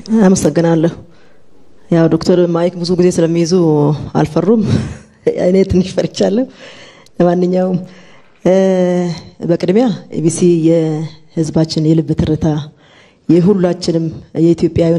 አመሰግናለሁ። ያው ዶክተር ማይክ ብዙ ጊዜ ስለሚይዙ አልፈሩም። እኔ ትንሽ ፈርቻለሁ። ለማንኛውም በቅድሚያ ኢቢሲ የህዝባችን የልብ ትርታ የሁላችንም የኢትዮጵያዊን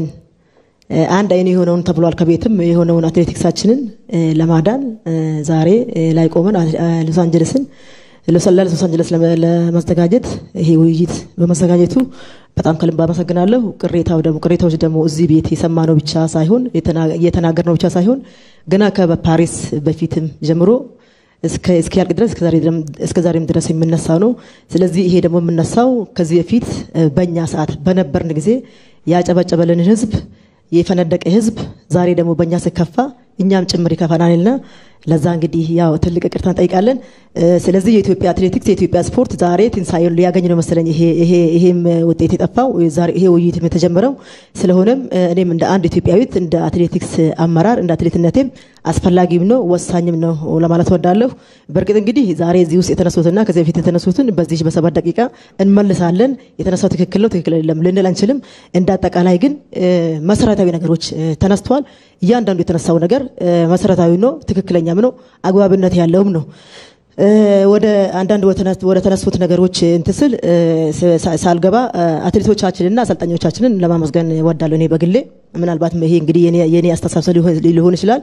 አንድ አይኑ የሆነውን ተብሏል ከቤትም የሆነውን አትሌቲክሳችንን ለማዳን ዛሬ ላይ ቆመን ሎስ አንጀለስን ለሰላ ሎስ አንጀለስ ለማዘጋጀት ይሄ ውይይት በመዘጋጀቱ በጣም ከልብ አመሰግናለሁ። ቅሬታው ደግሞ ቅሬታዎች ደግሞ እዚህ ቤት የሰማነው ብቻ ሳይሆን እየተናገርነው ብቻ ሳይሆን ገና ከፓሪስ በፊትም ጀምሮ እስኪያልቅ ድረስ እስከ ዛሬም ድረስ የምነሳው ነው። ስለዚህ ይሄ ደግሞ የምነሳው ከዚህ በፊት በእኛ ሰዓት በነበርን ጊዜ ያጨበጨበልን ህዝብ የፈነደቀ ህዝብ ዛሬ ደግሞ በእኛ ስከፋ እኛም ጭምር ይከፋናልና ለዛ እንግዲህ ያው ትልቅ ይቅርታ እንጠይቃለን። ስለዚህ የኢትዮጵያ አትሌቲክስ የኢትዮጵያ ስፖርት ዛሬ ትንሳኤውን ሊያገኝ ነው መሰለኝ ይሄም ውጤት የጠፋው ይሄ ውይይትም የተጀመረው። ስለሆነም እኔም እንደ አንድ ኢትዮጵያዊት እንደ አትሌቲክስ አመራር እንደ አትሌትነቴም አስፈላጊም ነው ወሳኝም ነው ለማለት ወዳለሁ። በእርግጥ እንግዲህ ዛሬ እዚህ ውስጥ የተነሱትና ከዚህ በፊት የተነሱትን በዚህ በሰባት ደቂቃ እንመልሳለን። የተነሳው ትክክል ነው ትክክል አይደለም ልንል አንችልም። እንደ አጠቃላይ ግን መሰረታዊ ነገሮች ተነስተዋል። እያንዳንዱ የተነሳው ነገር መሰረታዊ ነው፣ ትክክለኛም ነው፣ አግባብነት ያለውም ነው። ወደ አንዳንድ ወደ ተነሱት ነገሮች እንትን ስል ሳልገባ አትሌቶቻችንና አሰልጣኞቻችንን ለማመስገን ወዳለሁ። እኔ በግሌ ምናልባት ይሄ እንግዲህ የኔ አስተሳሰብ ሊሆን ይችላል።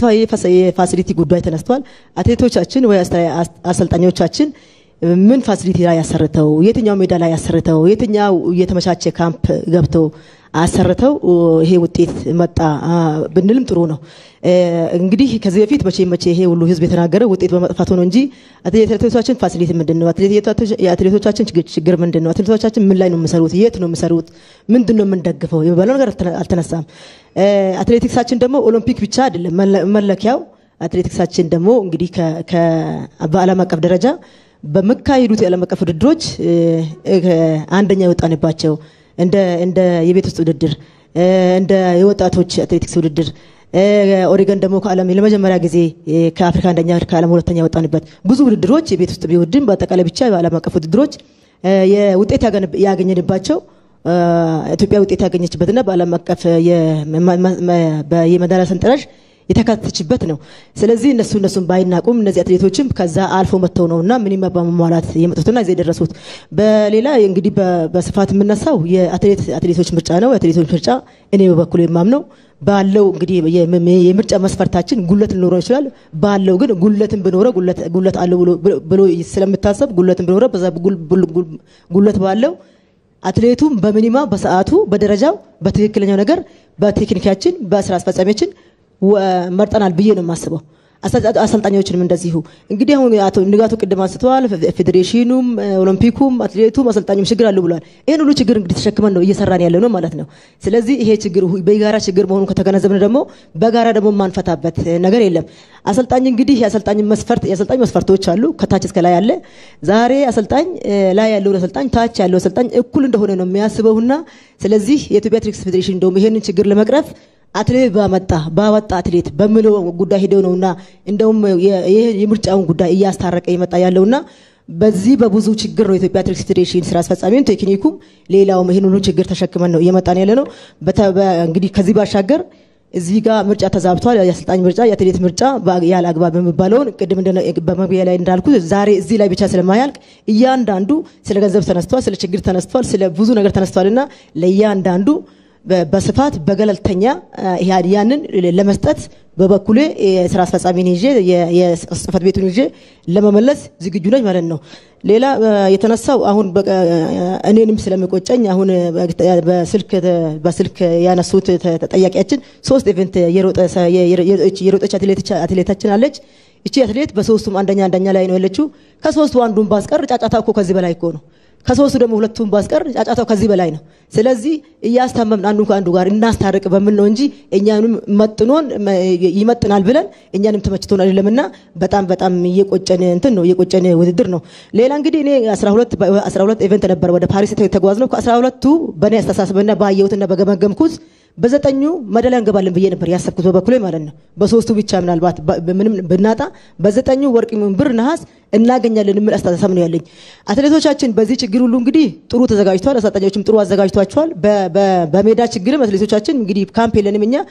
የፋሲሊቲ ጉዳይ ተነስቷል። አትሌቶቻችን ወይ አሰልጣኞቻችን ምን ፋሲሊቲ ላይ ያሰርተው፣ የትኛው ሜዳ ላይ ያሰርተው፣ የትኛው የተመቻቸ ካምፕ ገብተው አሰርተው ይሄ ውጤት መጣ ብንልም ጥሩ ነው። እንግዲህ ከዚህ በፊት መቼ መቼ ይሄ ሁሉ ህዝብ የተናገረ ውጤት በመጥፋቱ ነው እንጂ የአትሌቶቻችን ፋሲሊቲ ምንድን ነው? የአትሌቶቻችን ችግር ምንድን ነው? አትሌቶቻችን ምን ላይ ነው የሚሰሩት? የት ነው የሚሰሩት? ምንድን ነው የምንደግፈው? የሚባለው ነገር አልተነሳም። አትሌቲክሳችን ደግሞ ኦሎምፒክ ብቻ አይደለም መለኪያው። አትሌቲክሳችን ደግሞ እንግዲህ በዓለም አቀፍ ደረጃ በሚካሄዱት የዓለም አቀፍ ውድድሮች አንደኛ የወጣንባቸው እንደ የቤት ውስጥ ውድድር እንደ የወጣቶች አትሌቲክስ ውድድር ኦሪገን ደግሞ ከዓለም ለመጀመሪያ ጊዜ ከአፍሪካ አንደኛ ከዓለም ሁለተኛ የወጣንበት ብዙ ውድድሮች የቤት ውስጥ ቢውድም በአጠቃላይ ብቻ በዓለም አቀፍ ውድድሮች የውጤት ያገኘንባቸው ኢትዮጵያ ውጤት ያገኘችበትና በዓለም አቀፍ የመዳሊያ ሰንጠረዥ የተካተተችበት ነው። ስለዚህ እነሱ እነሱን ባይናቁም እነዚህ አትሌቶችም ከዛ አልፎ መጥተው ነውና ምንም በመሟላት የመጡትና እዚህ የደረሱት። በሌላ እንግዲህ በስፋት የምነሳው የአትሌቶች ምርጫ ነው። የአትሌቶች ምርጫ እኔ በበኩል የማምነው ባለው እንግዲህ የምርጫ መስፈርታችን ጉለት ሊኖረው ይችላል። ባለው ግን ጉለትን ብኖረው ጉለት አለው ብሎ ስለምታሰብ ጉለትን ብኖረው በዛ ጉለት ባለው አትሌቱም በሚኒማ በሰዓቱ በደረጃው በትክክለኛው ነገር በቴክኒካችን በስራ አስፈጻሚያችን መርጠናል ብዬ ነው የማስበው። አሰልጣኞችንም እንደዚሁ እንግዲህ አሁን አቶ ንጋቱ ቅድም አንስተዋል። ፌዴሬሽኑም ኦሎምፒኩም አትሌቱም አሰልጣኙም ችግር አለው ብለዋል። ይህን ሁሉ ችግር እንግዲህ ተሸክመን ነው እየሰራን ያለ ነው ማለት ነው። ስለዚህ ይሄ ችግር በጋራ ችግር መሆኑን ከተገነዘብን ደግሞ በጋራ ደግሞ የማንፈታበት ነገር የለም። አሰልጣኝ እንግዲህ የአሰልጣኝ መስፈርት የአሰልጣኝ መስፈርቶች አሉ ከታች እስከ ላይ ያለ። ዛሬ አሰልጣኝ ላይ ያለውን አሰልጣኝ ታች ያለው አሰልጣኝ እኩል እንደሆነ ነው የሚያስበውና ስለዚህ የኢትዮጵያ አትሌቲክስ ፌዴሬሽን እንደውም ይሄንን ችግር ለመቅረፍ አትሌት ባመጣ ባወጣ አትሌት በምለው ጉዳይ ሄደው ነውና እንደውም የምርጫውን ጉዳይ እያስታረቀ ይመጣ ያለውና በዚህ በብዙ ችግር ነው የኢትዮጵያ አትሌቲክስ ፌዴሬሽን ስራ አስፈጻሚውን ቴክኒኩም ሌላውም ይህን ሁሉ ችግር ተሸክመን ነው እየመጣን ያለ ነው። እንግዲህ ከዚህ ባሻገር እዚህ ጋር ምርጫ ተዛብቷል። የአሰልጣኝ ምርጫ፣ የአትሌት ምርጫ ያለ አግባብ የሚባለውን ቅድም በመግቢያ ላይ እንዳልኩት ዛሬ እዚህ ላይ ብቻ ስለማያልቅ እያንዳንዱ ስለ ገንዘብ ተነስቷል፣ ስለ ችግር ተነስቷል፣ ስለ ብዙ ነገር ተነስቷልና ለእያንዳንዱ በስፋት በገለልተኛ ያንን ለመስጠት በበኩሌ የስራ አስፈጻሚን ይዤ የጽህፈት ቤቱን ይዤ ለመመለስ ዝግጁ ነኝ ማለት ነው። ሌላ የተነሳው አሁን እኔንም ስለሚቆጨኝ አሁን በስልክ ያነሱት ተጠያቂያችን ሶስት ኢቨንት የሮጠች አትሌታችን አለች። እቺ አትሌት በሶስቱም አንደኛ አንደኛ ላይ ነው ያለችው። ከሶስቱ አንዱን ባስቀር ጫጫታ እኮ ከዚህ በላይ እኮ ነው። ከሶስቱ ደግሞ ሁለቱን ባስቀር ጫጫታው ከዚህ በላይ ነው። ስለዚህ እያስታመምን አንዱ ከአንዱ ጋር እናስታርቅ በምን ነው እንጂ እኛንም መጥኖን ይመጥናል ብለን እኛንም ተመችቶን አይደለምና በጣም በጣም እየቆጨን እንትን ነው እየቆጨን ውድድር ነው። ሌላ እንግዲህ እኔ 12 12 ኢቨንት ነበር ወደ ፓሪስ የተጓዝ ነው። ከ12ቱ በእኔ አስተሳሰብና ባየሁትና በገመገምኩት በዘጠኙ መዳሊያ እንገባለን ብዬ ነበር ያሰብኩት በበኩሌ ማለት ነው። በሶስቱ ብቻ ምናልባት ምንም ብናጣ በዘጠኙ ወርቅ፣ ብር፣ ነሐስ እናገኛለን የሚል አስተሳሰብ ነው ያለኝ። አትሌቶቻችን በዚህ ችግር ሁሉ እንግዲህ ጥሩ ተዘጋጅተዋል። አሰልጣኞችም ጥሩ አዘጋጅቷቸዋል። በሜዳ ችግርም አትሌቶቻችን እንግዲህ ካምፕ የለንም እኛ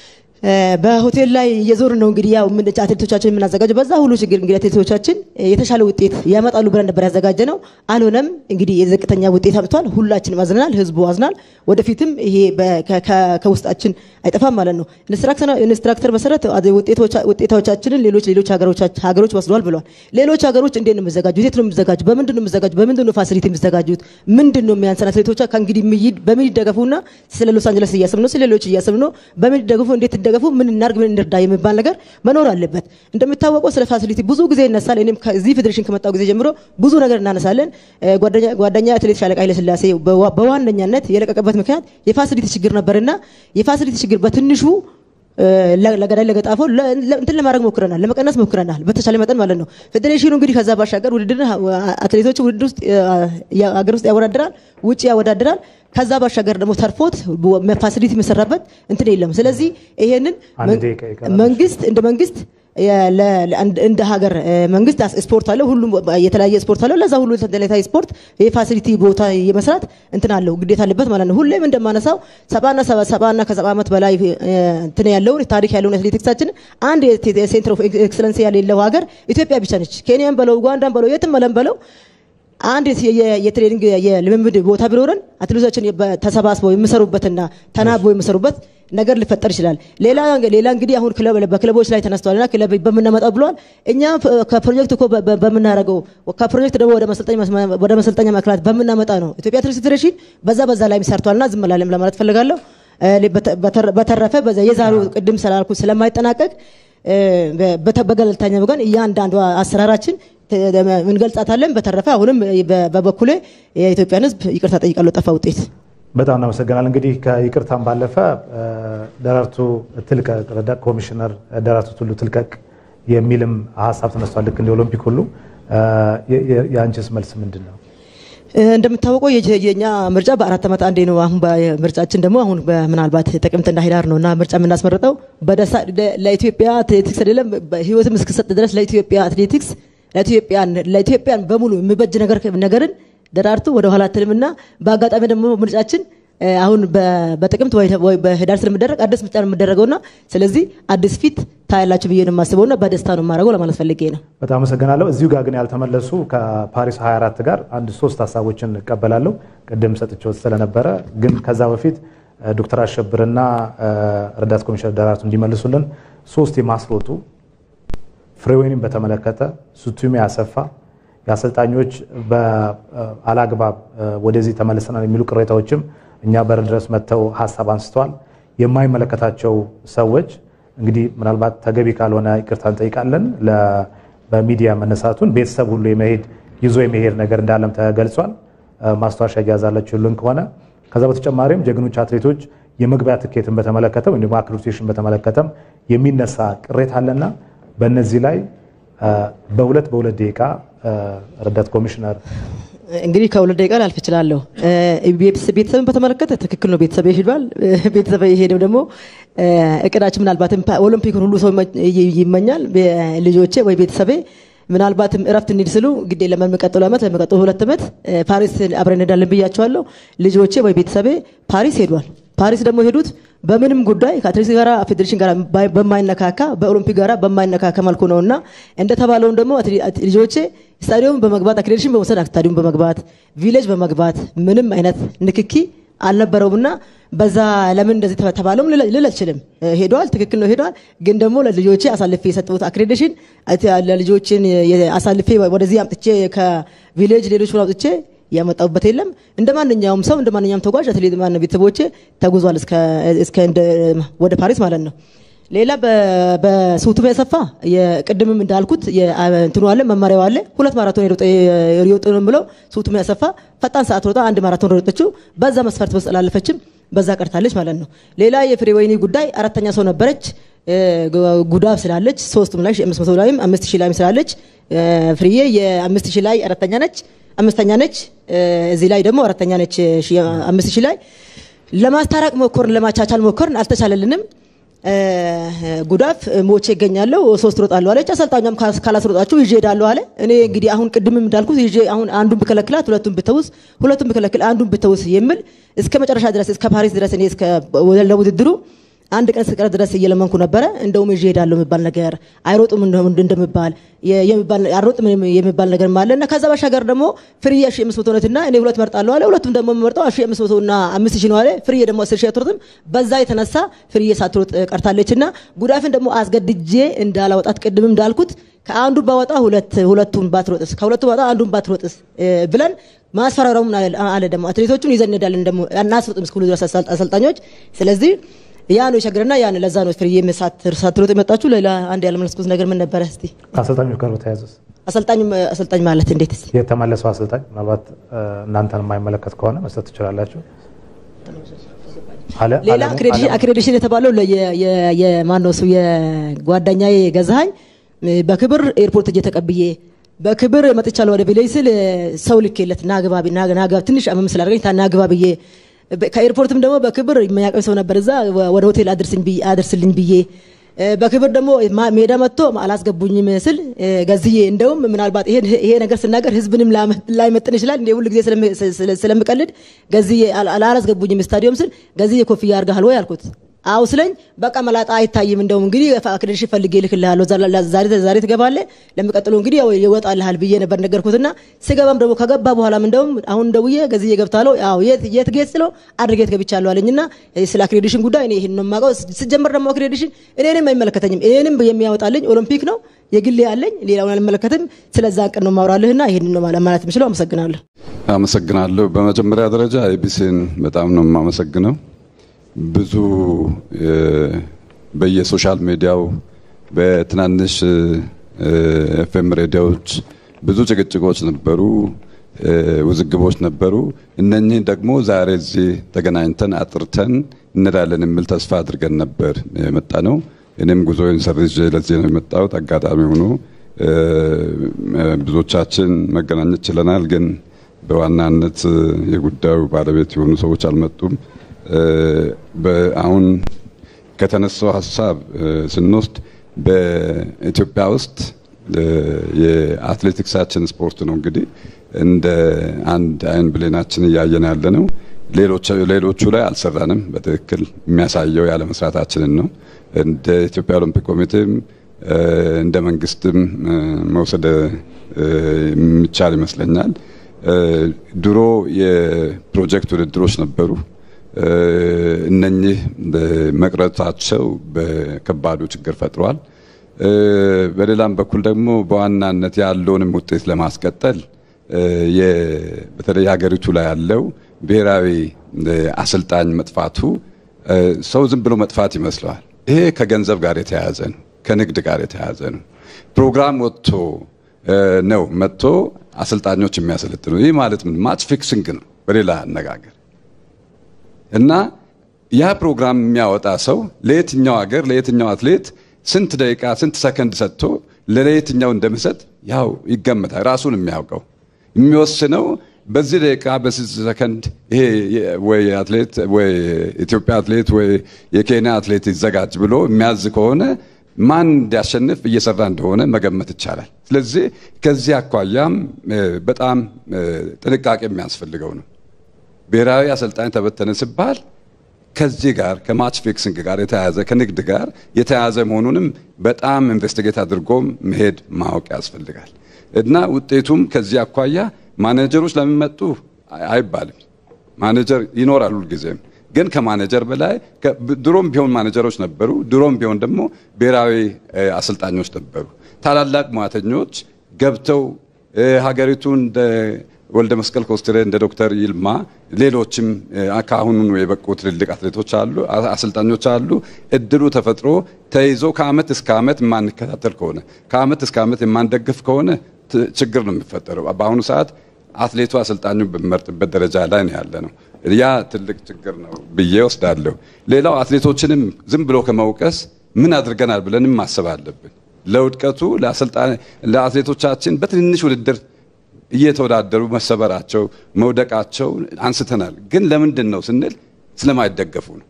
በሆቴል ላይ እየዞርን ነው እንግዲህ ያው አትሌቶቻችን የምናዘጋጀው። በዛ ሁሉ ችግር እንግዲህ አትሌቶቻችን የተሻለ ውጤት ያመጣሉ ብለን ነበር ያዘጋጀ ነው። አልሆነም። እንግዲህ የዝቅተኛ ውጤት አምጥቷል። ሁላችንም አዝናል፣ ህዝቡ አዝናል። ወደፊትም ይሄ ከውስጣችን አይጠፋም ማለት ነው። ኢንስትራክተር መሰረት ውጤቶቻችንን ሌሎች ሌሎች ሀገሮች ወስደዋል ብለዋል። ሌሎች ሀገሮች እንዴት ነው የሚዘጋጁት? የት ነው የሚዘጋጁ? በምንድን ነው የሚዘጋጁ? በምንድን ነው ፋሲሊቲ የሚዘጋጁት? ምንድን ነው የሚያንሰን አትሌቶቻ ከእንግዲህ በምን ይደገፉና ስለ ሎስ አንጀለስ እያሰብን ነው፣ ስለ ሌሎች እያሰብን ነው። በምን ይደገፉ እንዴት እንደገፉ ምን እናርግ ምን እንርዳ የሚባል ነገር መኖር አለበት። እንደሚታወቀው ስለ ፋሲሊቲ ብዙ ጊዜ ይነሳል። እኔም ከዚህ ፌዴሬሽን ከመጣው ጊዜ ጀምሮ ብዙ ነገር እናነሳለን። ጓደኛ አትሌት ሻለቃ ኃይለስላሴ በዋነኛነት የለቀቀበት ምክንያት የፋሲሊቲ ችግር ነበርና የፋሲሊቲ ችግር በትንሹ ለገዳይ ለገጣፎ እንትን ለማድረግ ሞክረናል፣ ለመቀነስ ሞክረናል በተቻለ መጠን ማለት ነው። ፌዴሬሽኑ እንግዲህ ከዛ ባሻገር ውድድር አትሌቶች ውድድር ውስጥ አገር ውስጥ ያወዳድራል፣ ውጭ ያወዳድራል። ከዛ ባሻገር ደግሞ ተርፎት ፋሲሊቲ የሚሰራበት እንትን የለም። ስለዚህ ይሄንን መንግስት እንደ መንግስት እንደ ሀገር መንግስት ስፖርት አለው፣ ሁሉም የተለያየ ስፖርት አለው። ለዛ ሁሉ የተለያየ ስፖርት የፋሲሊቲ ቦታ የመስራት እንትን አለው ግዴታ አለበት ማለት ነው። ሁሌም እንደማነሳው ሰባና ሰባና ከሰባ ዓመት በላይ እንትን ያለውን ታሪክ ያለውን አትሌቲክሳችን አንድ ሴንትር ኦፍ ኤክሰለንስ ያሌለው ሀገር ኢትዮጵያ ብቻ ነች። ኬንያን በለው ኡጋንዳን በለው የትም መለም በለው አንድ የትሬኒንግ የልምምድ ቦታ ቢኖረን አትሌቶቻችን ተሰባስበው የሚሰሩበትና ተናበው የሚሰሩበት ነገር ሊፈጠር ይችላል። ሌላ ሌላ እንግዲህ አሁን በክለቦች ላይ ተነስተዋልና ክለብ በምናመጣው ብለዋል። እኛ ከፕሮጀክት እኮ በምናደርገው ከፕሮጀክት ደግሞ ወደ መሰልጠኛ ማዕከላት በምናመጣ ነው። ኢትዮጵያ አትሌቲክስ ፌዴሬሽን በዛ በዛ ላይ ሰርቷልና ዝም አላለም ለማለት ፈልጋለሁ። በተረፈ የዛሬው ቅድም ስላልኩ ስለማይጠናቀቅ በገለልተኛ ወገን እያንዳንዱ አሰራራችን እንገልጻታለን። በተረፈ አሁንም በበኩሌ የኢትዮጵያን ሕዝብ ይቅርታ ጠይቃለሁ ጠፋ ውጤት በጣም እናመሰግናል። እንግዲህ ከይቅርታም ባለፈ ደራርቱ ትልቀቅ ረዳት ኮሚሽነር ደራርቱ ቱሉ ትልቀቅ የሚልም ሀሳብ ተነስቷል። ልክ እንደ ኦሎምፒክ ሁሉ የአንቺስ መልስ ምንድን ነው? እንደምታወቀው የኛ ምርጫ በአራት ዓመት አንዴ ነው። አሁን ምርጫችን ደግሞ አሁን ምናልባት ጥቅምትና ህዳር ነው እና ምርጫ የምናስመርጠው ለኢትዮጵያ አትሌቲክስ አይደለም ህይወትም እስክሰጥ ድረስ ለኢትዮጵያ አትሌቲክስ ለኢትዮጵያን በሙሉ የሚበጅ ነገርን ደራርቱ ወደ ኋላ አትልምና በአጋጣሚ ደግሞ ምርጫችን አሁን በጥቅምት ወይ በህዳር ስለሚደረግ አዲስ ምርጫ ነው የሚደረገውና ስለዚህ አዲስ ፊት ታያላችሁ ብዬ ነው የማስበውና በደስታ ነው የማደርገው ለማለት ፈልጌ ነው። በጣም አመሰግናለሁ። እዚሁ ጋር ግን ያልተመለሱ ከፓሪስ 24 ጋር አንድ ሶስት ሀሳቦችን እቀበላለሁ። ቅድም ሰጥቼው ስለነበረ ግን ከዛ በፊት ዶክተር አሸብርና ረዳት ኮሚሽነር ደራርቱ እንዲመልሱልን ሶስት የማስሮጡ ፍሬወይንም በተመለከተ ሱቱሜ አሰፋ የአሰልጣኞች በአላግባብ ወደዚህ ተመልሰናል የሚሉ ቅሬታዎችም እኛ በር ድረስ መጥተው ሀሳብ አንስተዋል። የማይመለከታቸው ሰዎች እንግዲህ ምናልባት ተገቢ ካልሆነ ይቅርታ እንጠይቃለን። በሚዲያ መነሳቱን ቤተሰብ ሁሉ የመሄድ ይዞ የመሄድ ነገር እንዳለም ተገልጿል። ማስታወሻ እያዛላችሁልን ከሆነ ከዛ በተጨማሪም ጀግኖች አትሌቶች የመግቢያ ትኬትን በተመለከተ ወይም ደግሞ አክሬዲቴሽን በተመለከተም የሚነሳ ቅሬታ አለና በእነዚህ ላይ በሁለት በሁለት ደቂቃ ረዳት ኮሚሽነር እንግዲህ ከሁለት ደቂቃ ላልፍ እችላለሁ። ቤተሰብን በተመለከተ ትክክል ነው። ቤተሰብ ሄዷል። ቤተሰብ የሄደው ደግሞ እቅዳችን ምናልባትም ኦሎምፒክን ሁሉ ሰው ይመኛል። ልጆቼ ወይ ቤተሰቤ ምናልባትም እረፍት እንሂድ ስሉ ግዴ ለሚቀጥሉ ዓመት ለሚቀጥሉ ሁለት ዓመት ፓሪስ አብረን እንሄዳለን ብያቸዋለሁ። ልጆቼ ወይ ቤተሰቤ ፓሪስ ሄዷል። ፓሪስ ደግሞ የሄዱት በምንም ጉዳይ ከአትሌቲክስ ጋር ፌዴሬሽን ጋር በማይነካካ በኦሎምፒክ ጋር በማይነካካ መልኩ ነው እና እንደተባለውም ደግሞ ልጆቼ ስታዲየም በመግባት አክሬዲሽን በመውሰድ ስታዲየም በመግባት ቪሌጅ በመግባት ምንም አይነት ንክኪ አልነበረውምና በዛ ለምን እንደዚህ ተባለውም ልል አልችልም። ሄደዋል፣ ትክክል ነው ሄደዋል። ግን ደግሞ ለልጆቼ አሳልፌ የሰጠሁት አክሬዲሽን ለልጆችን አሳልፌ ወደዚህ አምጥቼ ከቪሌጅ ሌሎች አውጥቼ ያመጣሁበት የለም። እንደ ማንኛውም ሰው እንደ ማንኛውም ተጓዥ አትሌት ማን ቤተሰቦቼ ተጉዟል እስከ ወደ ፓሪስ ማለት ነው። ሌላ በሱቱሜ ያሰፋ የቅድምም እንዳልኩት እንትኑ አለ መመሪያው አለ። ሁለት ማራቶን የሮጡ ነው ብለው ሱቱሜ ያሰፋ ፈጣን ሰዓት ሮጣ አንድ ማራቶን ሮጠችው። በዛ መስፈርት ውስጥ አላለፈችም። በዛ ቀርታለች ማለት ነው። ሌላ የፍሬ ወይኒ ጉዳይ አራተኛ ሰው ነበረች። ጉዳፍ ስላለች ሶስቱም ላይ አምስት መቶ ላይም አምስት ሺህ ላይም ስላለች ፍሬዬ የአምስት ሺህ ላይ አራተኛ ነች፣ አምስተኛ ነች። እዚህ ላይ ደግሞ አራተኛ ነች አምስት ሺህ ላይ ለማስታረቅ ሞከርን፣ ለማቻቻል ሞከርን፣ አልተቻለልንም። ጉዳፍ ሞቼ ይገኛለሁ ሶስት ሮጣለሁ አለች። አሰልጣኛም ካላስሮጣችሁ ይዤ ሄዳለሁ አለ። እኔ እንግዲህ አሁን ቅድምም እንዳልኩት ይዤ አሁን አንዱን ብከለክላት ሁለቱን ብተውስ፣ ሁለቱን ብከለክል አንዱን ብተውስ የሚል እስከ መጨረሻ ድረስ እስከ ፓሪስ ድረስ እኔ እስከ ለውድድሩ አንድ ቀን ስቀር ድረስ እየለመንኩ ነበረ። እንደውም ይዤ ሄዳለሁ የሚባል ነገር አይሮጡም እንደሚባል አሮጥም የሚባል ነገር አለ እና ከዛ ባሻገር ደግሞ ፍርዬ ሺ አምስት መቶ ነትና እኔ ሁለት መርጣለሁ አለ። ሁለቱም ደግሞ የምመርጠው ሺ አምስት መቶ እና አምስት ሺ ነው አለ። ፍርዬ ደግሞ አስር ሺ አትሮጥም። በዛ የተነሳ ፍርዬ ሳትሮጥ ቀርታለች እና ጉዳፍን ደግሞ አስገድጄ እንዳላወጣት ቅድምም እንዳልኩት ከአንዱ ባወጣ ሁለት ሁለቱን ባትሮጥስ ከሁለቱ ባወጣ አንዱን ባትሮጥስ ብለን ማስፈራራሙን አለ ደግሞ አትሌቶቹን ይዘን እንሄዳለን ደግሞ እናስሮጥም እስክሉ ድረስ አሰልጣኞች ስለዚህ ያ ነው የቸገረና ያን ለዛ ነው ፍርዬ ሳትሮጥ የመጣችሁ። ሌላ አንድ ያለመለስኩት ነገር ምን ነበረ? እስቲ ከአሰልጣኞች ጋር በተያያዘ አሰልጣኝ አሰልጣኝ ማለት እንዴት? እስቲ የተመለሰው አሰልጣኝ ምናልባት እናንተን የማይመለከት ከሆነ መስጠት ትችላላችሁ። ሌላ አክሬዲሽን የተባለው የማን ነው እሱ የጓደኛዬ ገዛኸኝ በክብር ኤርፖርት እጄ ተቀብዬ በክብር መጥቻለሁ ወደ ቤሌ ስል ሰው ልኬለት ናግባ ናግባ ትንሽ አመም ስላደረገኝ ናግባ ብዬ ከኤርፖርትም ደግሞ በክብር የሚያቀኝ ሰው ነበር። እዛ ወደ ሆቴል አድርስልኝ ብዬ በክብር ደግሞ ሜዳ መጥቶ አላስገቡኝም ስል ገዝዬ እንደውም ምናልባት ይሄ ነገር ስናገር ህዝብንም ላይመጥን ይችላል እንደ ሁሉ ጊዜ ስለምቀልድ ገዝዬ አላስገቡኝም ስታዲየም ስል ገዝዬ ኮፍያ አድርገሃል ወይ አልኩት። አው ስለኝ በቃ መላጣ አይታይም። እንደውም እንግዲህ አክሬዲሽን ፈልጌ እልክልሃለሁ ዛሬ ትገባለህ፣ ለሚቀጥለው እንግዲህ ያው ይወጣልሃል ብዬ ነበር ነገርኩትና ስገባም ደግሞ ከገባ በኋላም እንደውም አሁን ደውዬ ገዝዬ ገብታለሁ ያው የት ጌት ስለው አድርጌት ገብቻለሁ አለኝና ስለ አክሬዲሽን ጉዳይ እኔ ይሄን ነው የማውቀው። ስጀምር ደግሞ አክሬዲሽን እኔንም አይመለከተኝም። እኔንም የሚያወጣልኝ ኦሎምፒክ ነው የግሌ ያለኝ ሌላውን አልመለከትም። ስለዛ ቀን ነው ማውራልህና ይሄን ነው ማለት የምችለው። አመሰግናለሁ። አመሰግናለሁ። በመጀመሪያ ደረጃ ኤቢሲን በጣም ነው የማመሰግነው። ብዙ በየሶሻል ሚዲያው በትናንሽ ኤፍኤም ሬዲዮዎች ብዙ ጭቅጭቆች ነበሩ፣ ውዝግቦች ነበሩ። እነኚህ ደግሞ ዛሬ እዚህ ተገናኝተን አጥርተን እንላለን የሚል ተስፋ አድርገን ነበር የመጣ ነው። እኔም ጉዞዬን ሰርዤ ለዚህ ነው የመጣሁት። አጋጣሚ ሆኖ ብዙዎቻችን መገናኘት ችለናል፣ ግን በዋናነት የጉዳዩ ባለቤት የሆኑ ሰዎች አልመጡም። አሁን ከተነሳው ሀሳብ ስንወስድ በኢትዮጵያ ውስጥ የአትሌቲክሳችን ስፖርት ነው እንግዲህ እንደ አንድ አይን ብሌናችን እያየን ያለ ነው። ሌሎቹ ላይ አልሰራንም። በትክክል የሚያሳየው ያለመስራታችንን ነው። እንደ ኢትዮጵያ ኦሎምፒክ ኮሚቴም እንደ መንግስትም መውሰድ የሚቻል ይመስለኛል። ድሮ የፕሮጀክት ውድድሮች ነበሩ። እነኚህ መቅረታቸው በከባዱ ችግር ፈጥሯል። በሌላም በኩል ደግሞ በዋናነት ያለውንም ውጤት ለማስቀጠል በተለይ ሀገሪቱ ላይ ያለው ብሔራዊ አሰልጣኝ መጥፋቱ ሰው ዝም ብሎ መጥፋት ይመስለዋል። ይሄ ከገንዘብ ጋር የተያያዘ ነው፣ ከንግድ ጋር የተያያዘ ነው። ፕሮግራም ወጥቶ ነው መጥቶ አሰልጣኞች የሚያሰለጥኑ። ይህ ማለት ምን ማች ፊክሲንግ ነው በሌላ አነጋገር እና ያ ፕሮግራም የሚያወጣ ሰው ለየትኛው ሀገር ለየትኛው አትሌት ስንት ደቂቃ ስንት ሰከንድ ሰጥቶ ለየትኛው እንደሚሰጥ ያው ይገመታል። ራሱን የሚያውቀው የሚወስነው በዚህ ደቂቃ በስንት ሰከንድ ይሄ ወይ አትሌት ወይ ኢትዮጵያ አትሌት ወይ የኬንያ አትሌት ይዘጋጅ ብሎ የሚያዝ ከሆነ ማን እንዲያሸንፍ እየሰራ እንደሆነ መገመት ይቻላል። ስለዚህ ከዚህ አኳያም በጣም ጥንቃቄ የሚያስፈልገው ነው። ብሔራዊ አሰልጣኝ ተበተነ ሲባል ከዚህ ጋር ከማች ፊክሲንግ ጋር የተያያዘ ከንግድ ጋር የተያያዘ መሆኑንም በጣም ኢንቨስቲጌት አድርጎም መሄድ ማወቅ ያስፈልጋል እና ውጤቱም ከዚህ አኳያ ማኔጀሮች ለምን መጡ አይባልም። ማኔጀር ይኖራል ሁልጊዜም። ግን ከማኔጀር በላይ ድሮም ቢሆን ማኔጀሮች ነበሩ። ድሮም ቢሆን ደግሞ ብሔራዊ አሰልጣኞች ነበሩ። ታላላቅ ሙያተኞች ገብተው ሀገሪቱ እንደ ወልደ መስቀል ኮስትሬ እንደ ዶክተር ይልማ ሌሎችም ከአሁኑ የበቁ ትልልቅ አትሌቶች አሉ፣ አሰልጣኞች አሉ። እድሉ ተፈጥሮ ተይዞ ከአመት እስከ አመት የማንከታተል ከሆነ ከአመት እስከ አመት የማንደግፍ ከሆነ ችግር ነው የሚፈጠረው። በአሁኑ ሰዓት አትሌቱ አሰልጣኙ በሚመርጥበት ደረጃ ላይ ነው ያለ ነው። ያ ትልቅ ችግር ነው ብዬ ወስዳለሁ። ሌላው አትሌቶችንም ዝም ብሎ ከመውቀስ ምን አድርገናል ብለንም ማሰብ አለብን። ለውድቀቱ ለአትሌቶቻችን በትንንሽ ውድድር እየተወዳደሩ መሰበራቸው፣ መውደቃቸው አንስተናል። ግን ለምንድን ነው ስንል ስለማይደገፉ ነው።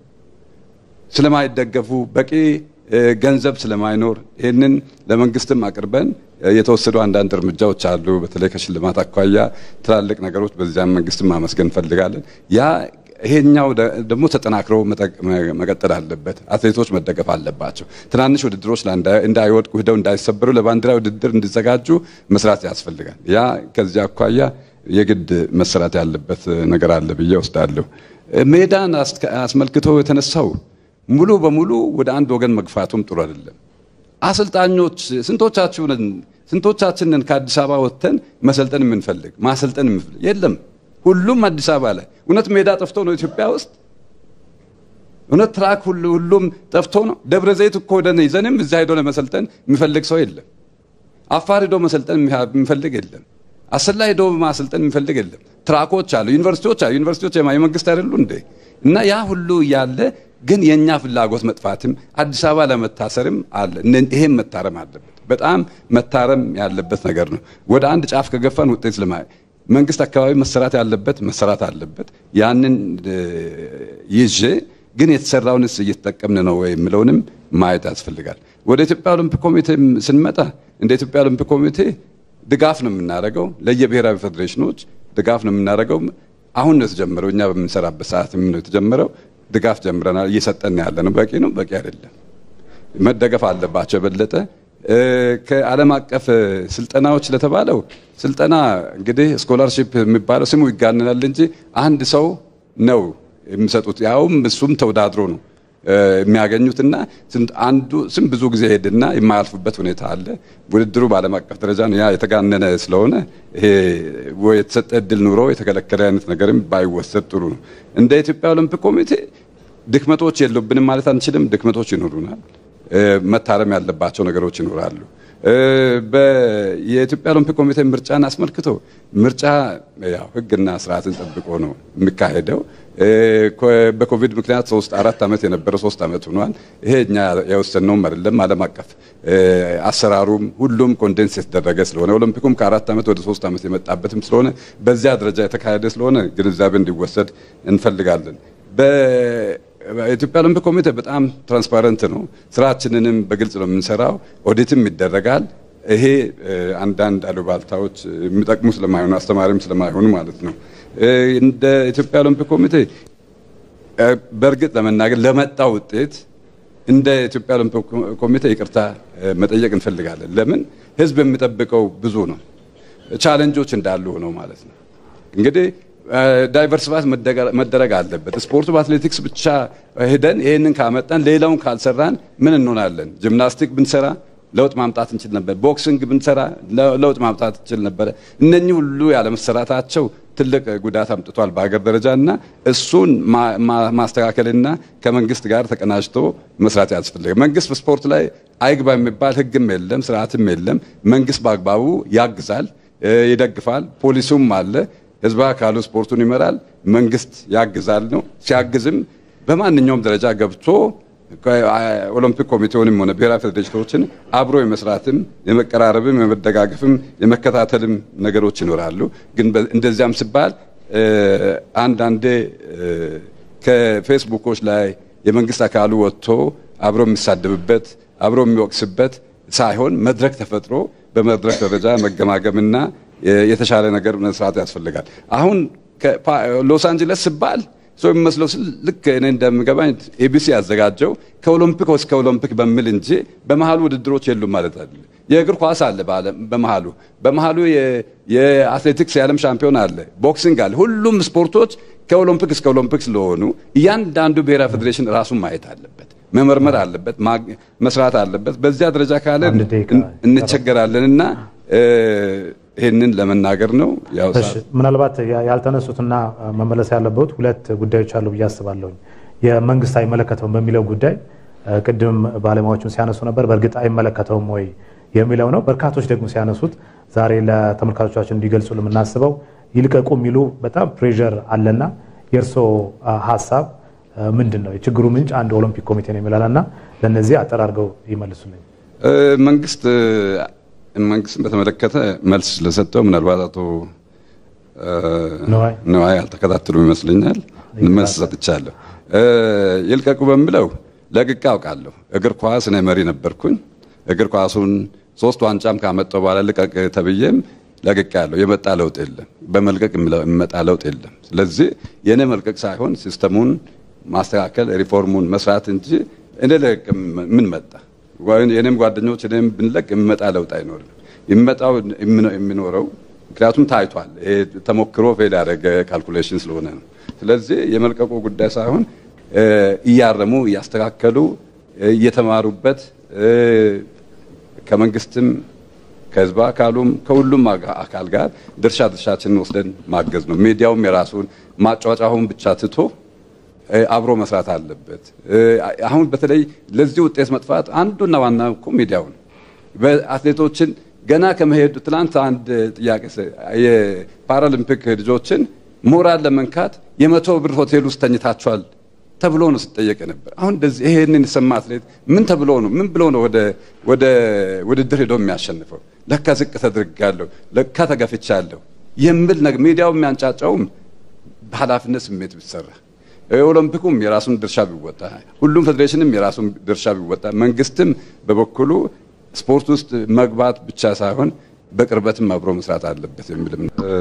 ስለማይደገፉ በቂ ገንዘብ ስለማይኖር ይህንን ለመንግስትም አቅርበን የተወሰዱ አንዳንድ እርምጃዎች አሉ። በተለይ ከሽልማት አኳያ ትላልቅ ነገሮች በዚያም መንግስትም ማመስገን እንፈልጋለን። ያ ይሄኛው ደግሞ ተጠናክሮ መቀጠል አለበት። አትሌቶች መደገፍ አለባቸው። ትናንሽ ውድድሮች እንዳይወድቁ ሂደው እንዳይሰበሩ ለባንዲራ ውድድር እንዲዘጋጁ መስራት ያስፈልጋል። ያ ከዚያ አኳያ የግድ መሰራት ያለበት ነገር አለ ብዬ ወስዳለሁ። ሜዳን አስመልክቶ የተነሳው ሙሉ በሙሉ ወደ አንድ ወገን መግፋቱም ጥሩ አይደለም። አሰልጣኞች ስንቶቻችንን ስንቶቻችንን ከአዲስ አበባ ወጥተን መሰልጠን የምንፈልግ ማሰልጠን የምንፈልግ የለም። ሁሉም አዲስ አበባ ላይ እውነት ሜዳ ጠፍቶ ነው ኢትዮጵያ ውስጥ? እውነት ትራክ ሁሉም ጠፍቶ ነው? ደብረ ዘይት እኮ ወደ ይዘንም እዚያ ሄዶ ለመሰልጠን የሚፈልግ ሰው የለም። አፋር ሄዶ መሰልጠን የሚፈልግ የለም። አሰላ ሄዶ ማሰልጠን የሚፈልግ የለም። ትራኮች አሉ፣ ዩኒቨርሲቲዎች አሉ። ዩኒቨርሲቲዎች የመንግስት አይደሉ እንዴ? እና ያ ሁሉ እያለ ግን የእኛ ፍላጎት መጥፋትም አዲስ አበባ ለመታሰርም አለ። ይሄም መታረም አለበት። በጣም መታረም ያለበት ነገር ነው። ወደ አንድ ጫፍ ከገፋን ውጤት ለማ መንግስት አካባቢ መሰራት ያለበት መሰራት አለበት። ያንን ይዤ ግን የተሰራውንስ እየተጠቀምን ነው ወይ የምለውንም ማየት ያስፈልጋል። ወደ ኢትዮጵያ ኦሎምፒክ ኮሚቴ ስንመጣ እንደ ኢትዮጵያ ኦሎምፒክ ኮሚቴ ድጋፍ ነው የምናደርገው፣ ለየብሔራዊ ፌዴሬሽኖች ድጋፍ ነው የምናደርገው። አሁን ነው የተጀመረው። እኛ በምንሰራበት ሰዓት ነው የተጀመረው። ድጋፍ ጀምረናል። እየሰጠን ያለ ነው። በቂ ነው? በቂ አይደለም። መደገፍ አለባቸው የበለጠ ከዓለም አቀፍ ስልጠናዎች ለተባለው ስልጠና እንግዲህ ስኮላርሺፕ የሚባለው ስሙ ይጋነናል እንጂ አንድ ሰው ነው የሚሰጡት። ያውም እሱም ተወዳድሮ ነው የሚያገኙትና አንዱ ስም ብዙ ጊዜ ሄድና የማያልፉበት ሁኔታ አለ። ውድድሩ በዓለም አቀፍ ደረጃ ነው። ያ የተጋነነ ስለሆነ ይሄ የተሰጠ እድል ኑሮ የተከለከለ አይነት ነገርም ባይወሰድ ጥሩ ነው። እንደ ኢትዮጵያ ኦሎምፒክ ኮሚቴ ድክመቶች የሉብንም ማለት አንችልም። ድክመቶች ይኖሩናል። መታረም ያለባቸው ነገሮች ይኖራሉ። የኢትዮጵያ ኦሎምፒክ ኮሚቴ ምርጫን አስመልክቶ ምርጫ ያው ሕግና ስርዓትን ጠብቆ ነው የሚካሄደው። በኮቪድ ምክንያት ሶስት አራት ዓመት የነበረው ሶስት ዓመት ሆኗል። ይሄ እኛ የወሰንነውም አይደለም። ዓለም አቀፍ አሰራሩም ሁሉም ኮንደንስ የተደረገ ስለሆነ ኦሎምፒኩም ከአራት ዓመት ወደ ሶስት ዓመት የመጣበትም ስለሆነ በዚያ ደረጃ የተካሄደ ስለሆነ ግንዛቤ እንዲወሰድ እንፈልጋለን። የኢትዮጵያ ኦሎምፒክ ኮሚቴ በጣም ትራንስፓረንት ነው። ስራችንንም በግልጽ ነው የምንሰራው። ኦዲትም ይደረጋል። ይሄ አንዳንድ አሉባልታዎች የሚጠቅሙ ስለማይሆኑ አስተማሪም ስለማይሆኑ ማለት ነው። እንደ ኢትዮጵያ ኦሎምፒክ ኮሚቴ በእርግጥ ለመናገር ለመጣ ውጤት እንደ ኢትዮጵያ ኦሎምፒክ ኮሚቴ ይቅርታ መጠየቅ እንፈልጋለን። ለምን ህዝብ የሚጠብቀው ብዙ ነው። ቻለንጆች እንዳሉ ሆነው ማለት ነው እንግዲህ ዳይቨርሲፋት መደረግ አለበት። ስፖርቱ በአትሌቲክስ ብቻ ሄደን ይህንን ካመጣን ሌላውን ካልሰራን ምን እንሆናለን? ጂምናስቲክ ብንሰራ ለውጥ ማምጣት እንችል ነበር። ቦክሲንግ ብንሰራ ለውጥ ማምጣት እንችል ነበረ። እነኚህ ሁሉ ያለመሰራታቸው ትልቅ ጉዳት አምጥቷል በሀገር ደረጃ እና እሱን ማስተካከልና ከመንግስት ጋር ተቀናጅቶ መስራት ያስፈልጋል። መንግስት በስፖርት ላይ አይግባ የሚባል ህግም የለም፣ ስርዓትም የለም። መንግስት በአግባቡ ያግዛል፣ ይደግፋል። ፖሊሱም አለ ህዝብ አካሉ ስፖርቱን ይመራል፣ መንግስት ያግዛል ነው። ሲያግዝም በማንኛውም ደረጃ ገብቶ ኦሎምፒክ ኮሚቴውንም ሆነ ብሔራዊ ፌዴሬሽኖችን አብሮ የመስራትም የመቀራረብም የመደጋገፍም የመከታተልም ነገሮች ይኖራሉ። ግን እንደዚያም ሲባል አንዳንዴ ከፌስቡኮች ላይ የመንግስት አካሉ ወጥቶ አብሮ የሚሳደብበት አብሮ የሚወቅስበት ሳይሆን መድረክ ተፈጥሮ በመድረክ ደረጃ መገማገምና የተሻለ ነገር መስራት ያስፈልጋል። አሁን ሎስ አንጀለስ ሲባል ሰው የሚመስለው ልክ እኔ እንደምገባኝ ኤቢሲ ያዘጋጀው ከኦሎምፒክ እስከ ኦሎምፒክ በሚል እንጂ በመሀሉ ውድድሮች የሉም ማለት አይደለም። የእግር ኳስ አለ በመሀሉ በመሀሉ የአትሌቲክስ የዓለም ሻምፒዮን አለ፣ ቦክሲንግ አለ። ሁሉም ስፖርቶች ከኦሎምፒክ እስከ ኦሎምፒክ ስለሆኑ እያንዳንዱ ብሔራዊ ፌዴሬሽን ራሱን ማየት አለበት፣ መመርመር አለበት፣ መስራት አለበት። በዚያ ደረጃ ካለ እንቸገራለን እና ይህንን ለመናገር ነው። ምናልባት ያልተነሱትና መመለስ ያለበት ሁለት ጉዳዮች አሉ ብዬ አስባለሁኝ። የመንግስት አይመለከተውም በሚለው ጉዳይ ቅድም ባለሙያዎቹን ሲያነሱ ነበር። በእርግጥ አይመለከተውም ወይ የሚለው ነው። በርካቶች ደግሞ ሲያነሱት ዛሬ ለተመልካቾቻችን እንዲገልጹ የምናስበው ይልቀቁ የሚሉ በጣም ፕሬዠር አለና የእርስዎ ሀሳብ ምንድን ነው? የችግሩ ምንጭ አንድ ኦሎምፒክ ኮሚቴ ነው የሚላል እና ለእነዚህ አጠራርገው ይመልሱልኝ። መንግስት መንግስትን በተመለከተ መልስ ስለሰጠው ምናልባት አቶ ነዋይ አልተከታተሉም ይመስለኛል። መልስ ሰጥቻለሁ። ይልቀቁ በሚለው ለቅቄ አውቃለሁ። እግር ኳስ እኔ መሪ ነበርኩኝ። እግር ኳሱን ሶስት ዋንጫም ካመጣሁ በኋላ ልቀቅ ተብዬም ለቅቄ ያለው የመጣ ለውጥ የለም። በመልቀቅ የሚመጣ ለውጥ የለም። ስለዚህ የእኔ መልቀቅ ሳይሆን ሲስተሙን ማስተካከል ሪፎርሙን መስራት እንጂ እኔ ለቅ ምን መጣ የእኔም ጓደኞች እኔም ብንለቅ የሚመጣ ለውጥ አይኖርም። የሚመጣው የሚኖረው ምክንያቱም ታይቷል። ተሞክሮ ፌል ያደረገ ካልኩሌሽን ስለሆነ ነው። ስለዚህ የመልቀቁ ጉዳይ ሳይሆን እያረሙ እያስተካከሉ እየተማሩበት ከመንግስትም ከህዝብ አካሉም ከሁሉም አካል ጋር ድርሻ ድርሻችንን ወስደን ማገዝ ነው። ሚዲያውም የራሱን ማጫወጫውን ብቻ ትቶ አብሮ መስራት አለበት። አሁን በተለይ ለዚህ ውጤት መጥፋት አንዱና ዋና እኮ ሚዲያው ነው። በአትሌቶችን ገና ከመሄዱ ትናንት አንድ ጥያቄ የፓራሊምፒክ ልጆችን ሞራል ለመንካት የመቶ ብር ሆቴል ውስጥ ተኝታችኋል ተብሎ ነው ሲጠየቅ ነበር። አሁን እንደዚህ ይሄንን የሰማ አትሌት ምን ተብሎ ነው ምን ብሎ ነው ወደ ውድድር ሄዶ የሚያሸንፈው? ለካ ዝቅ ተደርጋለሁ፣ ለካ ተገፍቻለሁ የሚል ነገር ሚዲያው የሚያንጫጫውም በኃላፊነት ስሜት ቢሰራ ኦሎምፒኩም የራሱን ድርሻ ቢወጣ፣ ሁሉም ፌዴሬሽንም የራሱን ድርሻ ቢወጣ፣ መንግስትም በበኩሉ ስፖርት ውስጥ መግባት ብቻ ሳይሆን በቅርበትም አብሮ መስራት አለበት የሚልም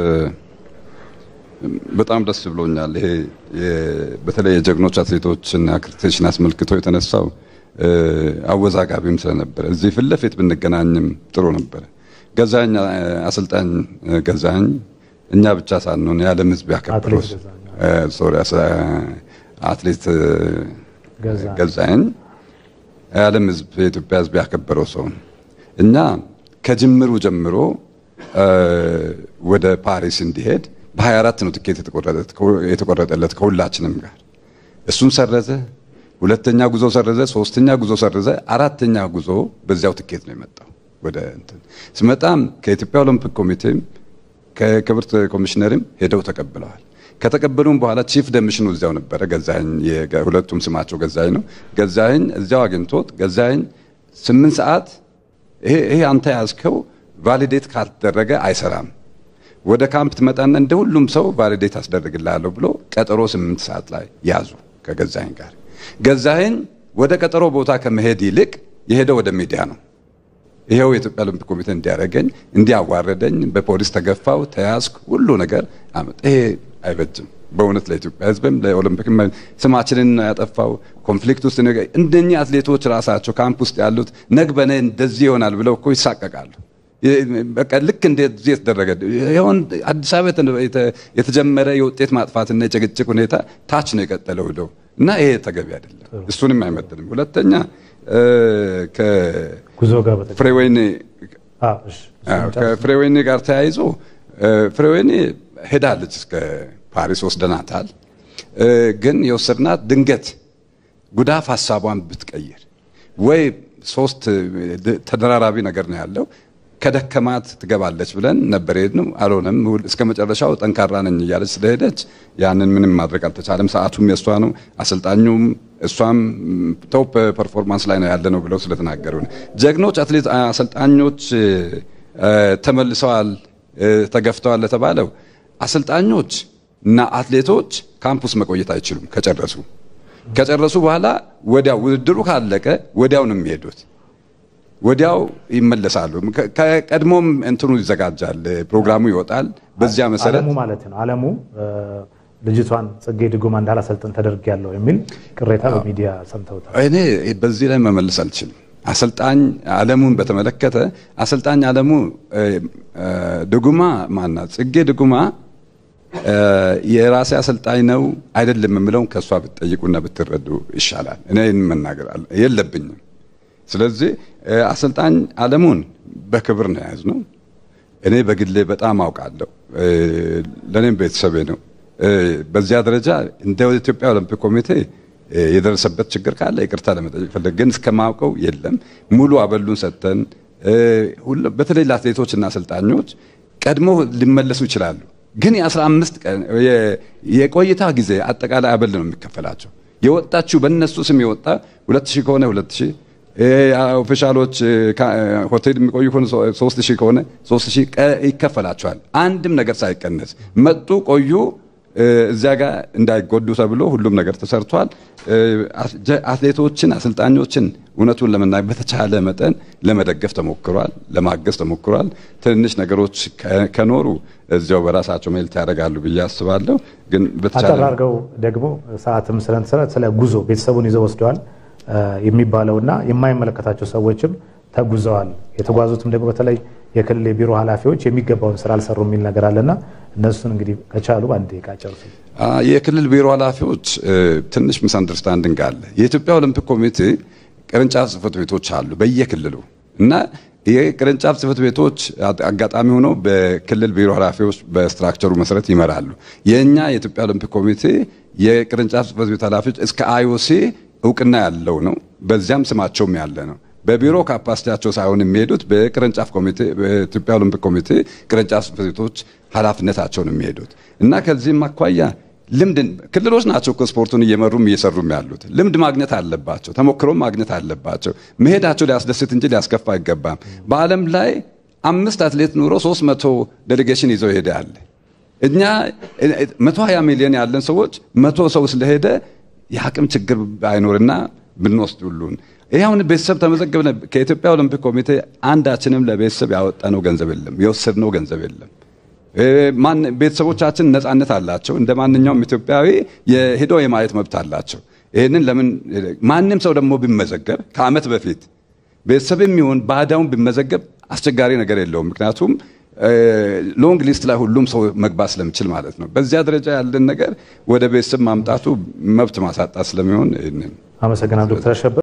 በጣም ደስ ብሎኛል። ይሄ በተለይ የጀግኖች አትሌቶችን አክሬዲቴሽን አስመልክቶ የተነሳው አወዛጋቢም ስለነበረ እዚህ ፊት ለፊት ብንገናኝም ጥሩ ነበረ። ገዛኝ አሰልጣኝ ገዛኝ እኛ ብቻ ሳንሆን የዓለም ሕዝብ ያከበረው ሶሪ አትሌት ገዛኝ የዓለም ሕዝብ የኢትዮጵያ ሕዝብ ያከበረው ሰው ነው። እኛ ከጅምሩ ጀምሮ ወደ ፓሪስ እንዲሄድ በ24 ነው ትኬት የተቆረጠለት ከሁላችንም ጋር። እሱን ሰረዘ፣ ሁለተኛ ጉዞ ሰረዘ፣ ሶስተኛ ጉዞ ሰረዘ፣ አራተኛ ጉዞ በዚያው ትኬት ነው የመጣው። ወደ እንትን ስመጣም ከኢትዮጵያ ኦሎምፒክ ኮሚቴም ከክብርት ኮሚሽነርም ሄደው ተቀብለዋል። ከተቀበሉም በኋላ ቺፍ ደምሽኑ እዚያው ነበረ። ገዛኸኝ ሁለቱም ስማቸው ገዛኸኝ ነው። ገዛኸኝ እዚያው አግኝቶት ገዛኸኝ ስምንት ሰዓት ይሄ አንተ ያዝከው ቫሊዴት ካልተደረገ አይሰራም ወደ ካምፕ ትመጣና እንደ ሁሉም ሰው ቫሊዴት አስደርግልሃለሁ ብሎ ቀጠሮ ስምንት ሰዓት ላይ ያዙ ከገዛኸኝ ጋር። ገዛኸኝ ወደ ቀጠሮ ቦታ ከመሄድ ይልቅ የሄደው ወደ ሚዲያ ነው። ይኸው የኢትዮጵያ ኦሎምፒክ ኮሚቴ እንዲያደርገኝ እንዲያዋረደኝ፣ በፖሊስ ተገፋው፣ ተያዝኩ፣ ሁሉ ነገር አመጣ። ይሄ አይበጅም በእውነት ለኢትዮጵያ ሕዝብም ለኦሎምፒክ ስማችንን ያጠፋው ኮንፍሊክት ውስጥ እንደኚህ አትሌቶች ራሳቸው ካምፕ ውስጥ ያሉት ነግበኔ እንደዚህ ይሆናል ብለው እኮ ይሳቀቃሉ። በቃ ልክ እንደዚህ የተደረገ ይሁን አዲስ አበባ የተጀመረ የውጤት ማጥፋትና የጭቅጭቅ ሁኔታ ታች ነው የቀጠለው ሄደው እና ይሄ ተገቢ አይደለም። እሱንም አይመጥንም። ሁለተኛ ከፍሬወይኒ ከፍሬወይኒ ጋር ተያይዞ ፍሬወይኒ ሄዳለች እስከ ፓሪስ ወስደናታል። ግን የወሰድናት ድንገት ጉዳፍ ሀሳቧን ብትቀይር ወይ ሶስት ተደራራቢ ነገር ነው ያለው ከደከማት ትገባለች ብለን ነበር ሄድነው። አልሆነም። እስከ መጨረሻው ጠንካራ ነኝ እያለች ስለሄደች ያንን ምንም ማድረግ አልተቻለም። ሰዓቱም የእሷ ነው። አሰልጣኙም እሷም ቶፕ ፐርፎርማንስ ላይ ነው ያለ ነው ብለው ስለተናገሩ ጀግኖች አትሌት አሰልጣኞች ተመልሰዋል፣ ተገፍተዋል ለተባለው አሰልጣኞች እና አትሌቶች ካምፑስ መቆየት አይችሉም። ከጨረሱ ከጨረሱ በኋላ ወዲያው ውድድሩ ካለቀ ወዲያው ነው የሚሄዱት ወዲያው ይመለሳሉ። ከቀድሞም እንትኑ ይዘጋጃል፣ ፕሮግራሙ ይወጣል። በዚያ መሰረት አለሙ ማለት ነው። አለሙ ልጅቷን ጽጌ ድጉማ እንዳላሰልጥን ተደርጊያለሁ የሚል ቅሬታ በሚዲያ ሰምተውታል። እኔ በዚህ ላይ መመለስ አልችልም። አሰልጣኝ አለሙን በተመለከተ አሰልጣኝ አለሙ ድጉማ ማናት ጽጌ ድጉማ የራሴ አሰልጣኝ ነው አይደለም የምለውን ከእሷ ብትጠይቁና ብትረዱ ይሻላል። እኔ መናገር የለብኝም። ስለዚህ አሰልጣኝ አለሙን በክብር ነው የያዝነው። እኔ በግሌ በጣም አውቃለሁ። ለእኔም ቤተሰቤ ነው። በዚያ ደረጃ እንደ ኢትዮጵያ ኦሎምፒክ ኮሚቴ የደረሰበት ችግር ካለ ይቅርታ ለመጠየቅ ፈለግ፣ ግን እስከማውቀው የለም። ሙሉ አበሉን ሰጥተን በተለይ ለአትሌቶችና አሰልጣኞች ቀድሞ ሊመለሱ ይችላሉ። ግን የ15 ቀን የቆይታ ጊዜ አጠቃላይ አበል ነው የሚከፈላቸው። የወጣችሁ በእነሱ ስም የወጣ 2000 ከሆነ 2000 ኦፊሻሎች ሆቴል የሚቆዩ ከሆነ ሶስት ሺህ ከሆነ ሶስት ሺህ ይከፈላቸዋል። አንድም ነገር ሳይቀነስ መጡ፣ ቆዩ፣ እዚያ ጋር እንዳይጎዱ ተብሎ ሁሉም ነገር ተሰርቷል። አትሌቶችን፣ አሰልጣኞችን እውነቱን ለመናገር በተቻለ መጠን ለመደገፍ ተሞክሯል፣ ለማገዝ ተሞክሯል። ትንንሽ ነገሮች ከኖሩ እዚያው በራሳቸው ሜልት ያደርጋሉ ብዬ አስባለሁ። ግን በተቻለ አጠር አድርገው ደግሞ ሰዓትም ስለንሰረ ስለ ጉዞ ቤተሰቡን ይዘው ወስደዋል የሚባለውና የማይመለከታቸው ሰዎችም ተጉዘዋል። የተጓዙትም ደግሞ በተለይ የክልል የቢሮ ኃላፊዎች የሚገባውን ስራ አልሰሩ የሚል ነገር አለና እነሱን እንግዲህ ከቻሉ አንድ ደቂቃ ጨርሱ። የክልል ቢሮ ኃላፊዎች ትንሽ ሚስ አንደርስታንዲንግ አለ። የኢትዮጵያ ኦሎምፒክ ኮሚቴ ቅርንጫፍ ጽህፈት ቤቶች አሉ በየክልሉ እና የቅርንጫፍ ጽህፈት ቤቶች አጋጣሚ ሆነው በክልል ቢሮ ኃላፊዎች በስትራክቸሩ መሰረት ይመራሉ። የእኛ የኢትዮጵያ ኦሎምፒክ ኮሚቴ የቅርንጫፍ ጽህፈት ቤት ኃላፊዎች እስከ አይኦሲ እውቅና ያለው ነው። በዚያም ስማቸውም ያለ ነው። በቢሮ ካፓሲቲያቸው ሳይሆን የሚሄዱት በቅርንጫፍ ኮሚቴ በኢትዮጵያ ኦሎምፒክ ኮሚቴ ቅርንጫፍ ጽህፈት ቤቶች ኃላፊነታቸውን የሚሄዱት እና ከዚህም አኳያ ልምድ ክልሎች ናቸው እኮ ስፖርቱን እየመሩም እየሰሩም ያሉት ልምድ ማግኘት አለባቸው፣ ተሞክሮም ማግኘት አለባቸው። መሄዳቸው ሊያስደስት እንጂ ሊያስከፋ አይገባም። በዓለም ላይ አምስት አትሌት ኑሮ ሶስት መቶ ዴሌጌሽን ይዘው ይሄዳል። እኛ መቶ ሀያ ሚሊዮን ያለን ሰዎች መቶ ሰው ስለሄደ የአቅም ችግር አይኖርና ብንወስድ ሁሉን ይህ አሁን ቤተሰብ ተመዘገብነ ከኢትዮጵያ ኦሎምፒክ ኮሚቴ አንዳችንም ለቤተሰብ ያወጣነው ገንዘብ የለም፣ የወሰድነው ገንዘብ የለም። ቤተሰቦቻችን ነፃነት አላቸው። እንደ ማንኛውም ኢትዮጵያዊ ሄዶ የማየት መብት አላቸው። ይህንን ለምን ማንም ሰው ደግሞ ቢመዘገብ ከዓመት በፊት ቤተሰብ የሚሆን ባዳውን ቢመዘገብ አስቸጋሪ ነገር የለውም። ምክንያቱም ሎንግ ሊስት ላይ ሁሉም ሰው መግባት ስለሚችል ማለት ነው። በዚያ ደረጃ ያለን ነገር ወደ ቤተሰብ ማምጣቱ መብት ማሳጣት ስለሚሆን ይህንን አመሰግናለሁ ዶክተር አሸብር።